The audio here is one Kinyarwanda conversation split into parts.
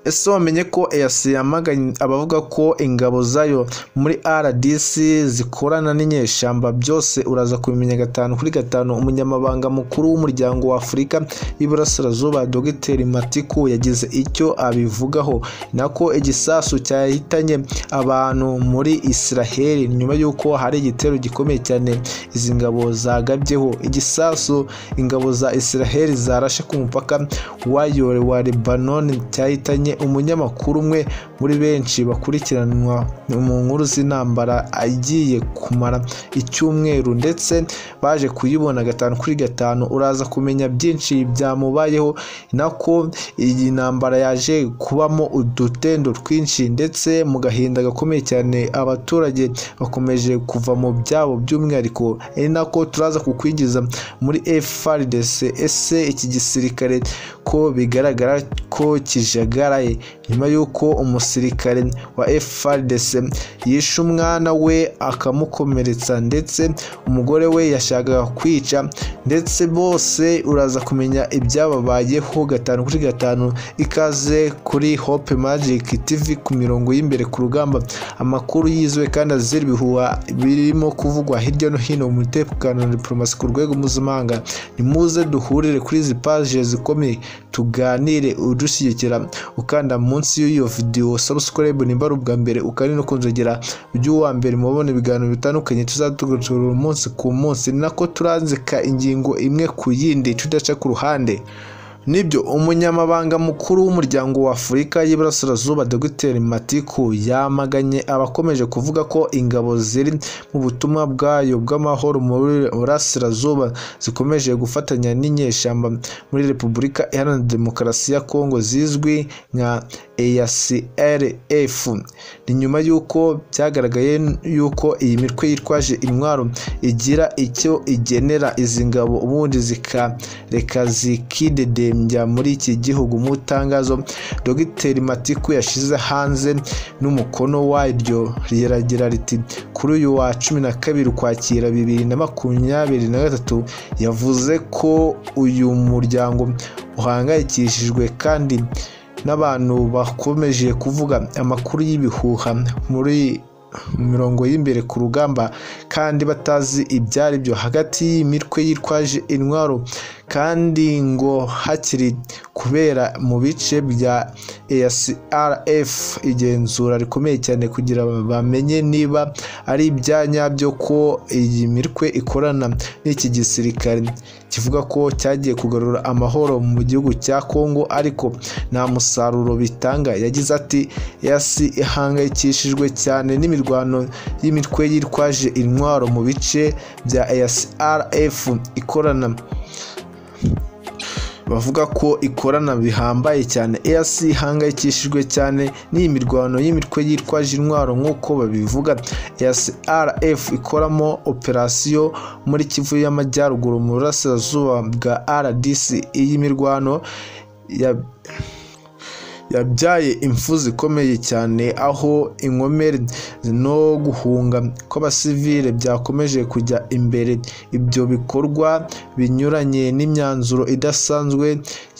Ese wamenye ko EAC yamaganye abavuga ko ingabo zayo muri RDC zikorana n'inyeshyamba byose uraza kubimenya gatanu kuri gatanu umunyamabanga mukuru w'umuryango wa Afurika y'Iburasirazuba Dr Matiku yagize icyo abivugaho nako igisasu cyahitanye abantu muri Israel nyuma y'uko hari igitero gikomeye cyane izi ngabo zagabyeho igisasu ingabo za Israel zarashe ku mupaka wayore wa Lebanon cyahitanye umunyamakuru umwe muri benshi bakurikiranwa mu nkuru z'intambara agiye kumara icyumweru ndetse baje kuyibona gatanu kuri gatanu uraza kumenya byinshi byamubayeho nako iyi ntambara yaje kubamo udutendo twinshi ndetse mu gahinda gakomeye cyane abaturage bakomeje kuva mu byabo by'umwihariko ari nako turaza kukwinjiza muri FARDC ese iki gisirikare ko bigaragara ko kijagaraye nyuma y'uko umusirikare wa FARDC yishe umwana we akamukomeretsa ndetse umugore we yashakaga kwica ndetse bose uraza kumenya ibyababayeho gatanu kuri gatanu ikaze kuri Hope Magic TV ku mirongo y'imbere ku rugamba amakuru yizewe kandi azira ibihuha birimo kuvugwa hirya no hino mu mutekano na diplomasi ku rwego mpuzamahanga nimuze duhurire kuri izi paje zikomeye tuganire udushyigikira ukanda munsi y'iyo video subscribe nimba ari ubwa mbere ukari no kunzogera by'uwa mbere mubona ibiganiro bitandukanye tuzatugatura umunsi ku munsi ni nako turanzika ingingo imwe ku yindi tudaca ku ruhande nibyo umunyamabanga mukuru w'umuryango wa Afurika y'Iburasirazuba Dr Matiku yamaganye abakomeje kuvuga ko ingabo ziri mu butumwa bwayo bw'amahoro muri Burasirazuba zikomeje gufatanya n'inyeshyamba muri Repubulika Iharanira Demokarasi ya Kongo zizwi nka ACRF ni nyuma y'uko byagaragaye y'uko iyi mitwe yitwaje intwaro igira icyo igenera izi ngabo ubundi zikareka zikidedema kuririmbya muri iki gihugu mu itangazo Dr Matiku yashize hanze n'umukono waryo riragira riti kuri uyu wa cumi na kabiri ukwakira bibiri na makumyabiri na gatatu yavuze ko uyu muryango uhangayikishijwe kandi n'abantu bakomeje kuvuga amakuru y'ibihuha muri mirongo y'imbere ku rugamba kandi batazi ibyaribyo hagati y'imitwe yitwaje intwaro kandi ngo hakiri kubera mu bice bya ACRF igenzura rikomeye cyane kugira bamenye niba ari ibya nyabyo ko iyi mitwe ikorana n'iki gisirikare kivuga ko cyagiye kugarura amahoro mu gihugu cya Kongo ariko nta musaruro bitanga yagize ati yasi ihangayikishijwe cyane n'imirwano y'imitwe yitwaje intwaro mu bice bya ACRF ikorana bavuga ko ikorana bihambaye cyane EAC ihangayikishijwe cyane n'iyi mirwano y'imitwe yitwaje intwaro nk'uko babivuga EACRF ikoramo operasiyo muri Kivu y'Amajyaruguru mu burasirazuba bwa RDC iyi mirwano ya yabyaye impfu zikomeye cyane aho inkomere no guhunga kw'abasivile byakomeje kujya imbere ibyo bikorwa binyuranye n'imyanzuro idasanzwe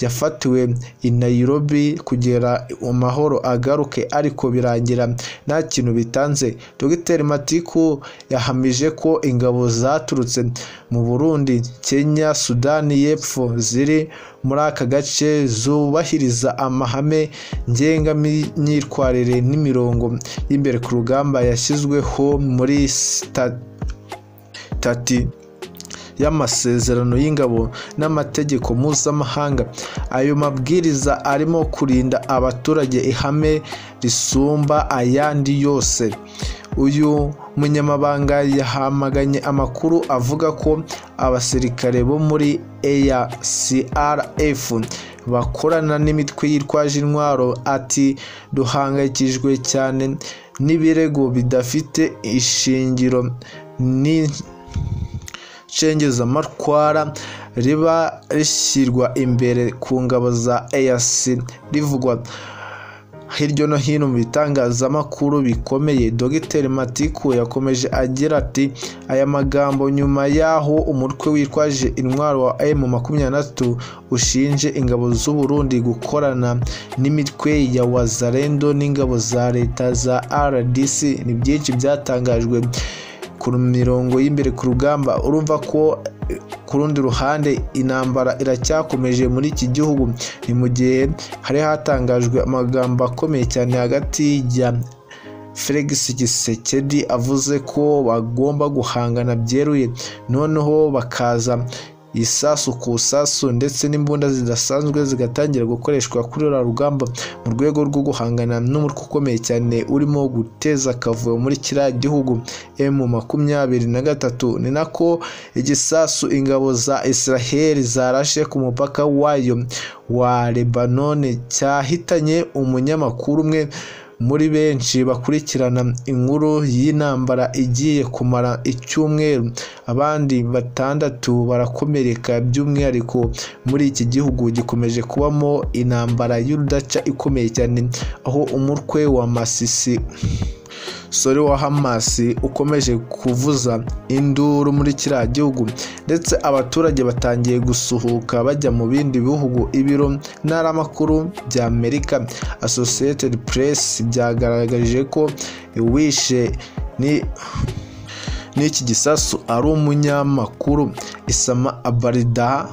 yafatiwe i Nairobi kugera amahoro agaruke ariko birangira nta kintu bitanze Dr Matiku yahamije ko ingabo zaturutse mu Burundi Kenya Sudani y'Epfo ziri muri aka gace zubahiriza amahame ngengamyitwarire n'imirongo y'imbere ku rugamba yashyizweho muri tati y'amasezerano y'ingabo n'amategeko mpuzamahanga ayo mabwiriza arimo kurinda abaturage ihame risumba ayandi yose uyu munyamabanga yahamaganye amakuru avuga ko abasirikare bo muri ACRF bakorana n'imitwe yitwaje intwaro ati duhangayikijwe cyane n'ibirego bidafite ishingiro ni nshengezamatwara riba rishyirwa imbere ku ngabo za EAC rivugwa hirya no hino mu bitangazamakuru bikomeye dogiteri matiku yakomeje agira ati aya magambo nyuma y'aho umutwe witwaje intwaro wa M23 ushinje ingabo z'u Burundi gukorana n'imitwe ya wazarendo n'ingabo za leta za RDC ni byinshi byatangajwe ku mirongo y'imbere ku rugamba urumva ko ku rundi ruhande intambara iracyakomeje muri iki gihugu ni mu gihe hari hatangajwe amagambo akomeye cyane hagati ya Felix Gisekedi avuze ko bagomba guhangana byeruye noneho bakaza isasu ku isasu ndetse n'imbunda zidasanzwe zigatangira gukoreshwa kuri uru rugamba mu rwego rwo guhangana n'umutwe ukomeye cyane urimo guteza akavuyo muri kiriya gihugu emu makumyabiri na gatatu ni nako igisasu ingabo za israheli zarashe ku mupaka wayo wa lebanone cyahitanye umunyamakuru umwe muri benshi bakurikirana inkuru y'intambara igiye kumara icyumweru abandi batandatu barakomereka by'umwihariko muri iki gihugu gikomeje kubamo intambara y'urudaca ikomeye cyane aho umutwe wa masisi sore wa hamasi ukomeje kuvuza induru muri kiriya gihugu ndetse abaturage batangiye gusuhuka bajya mu bindi bihugu ibiro ntaramakuru bya amerika associated press byagaragaje ko wishe ni n'iki gisasu ari umunyamakuru isama abarida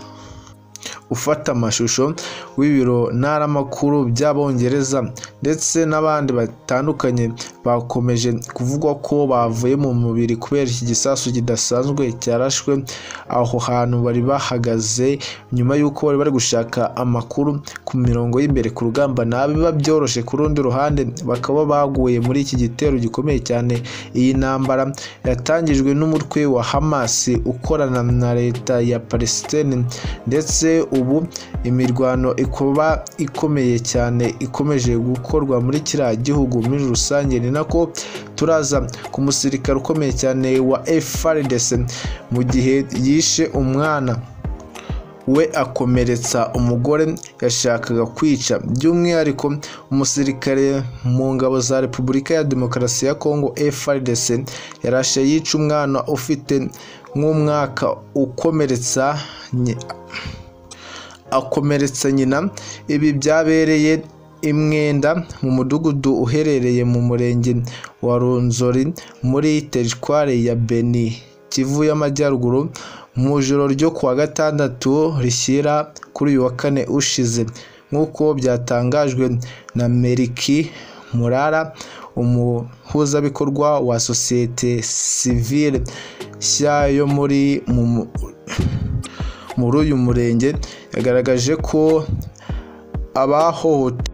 ufata amashusho w'ibiro ntaramakuru by'abongereza ndetse n'abandi batandukanye bakomeje kuvuga ko bavuye mu mubiri kubera iki gisasu kidasanzwe cyarashwe aho hantu bari bahagaze nyuma y'uko bari bari gushaka amakuru ku mirongo y'imbere ku rugamba ntabiba byoroshye ku rundi ruhande bakaba baguye muri iki gitero gikomeye cyane iyi ntambara yatangijwe n'umutwe wa hamasi ukorana na leta ya palestine ndetse ubu imirwano ikuba ikomeye cyane ikomeje gukorwa muri kiriya gihugu muri rusange ni nako turaza ku musirikare ukomeye cyane wa FARDC mu gihe yishe umwana we akomeretsa umugore yashakaga kwica by'umwihariko umusirikare mu ngabo za repubulika ya demokarasi ya kongo FARDC yarashe yica umwana ufite nk'umwaka ukomeretsa akomeretsa nyina ibi byabereye imwenda mu mudugudu uherereye mu murenge wa runzori muri teritwari ya beni kivu y'amajyaruguru mu ijoro ryo kuwa gatandatu rishyira kuri uyu wa kane ushize nk'uko byatangajwe na meriki murara umuhuzabikorwa wa sosiyete sivile nshya yo muri muri uyu murenge yagaragaje ko abahohote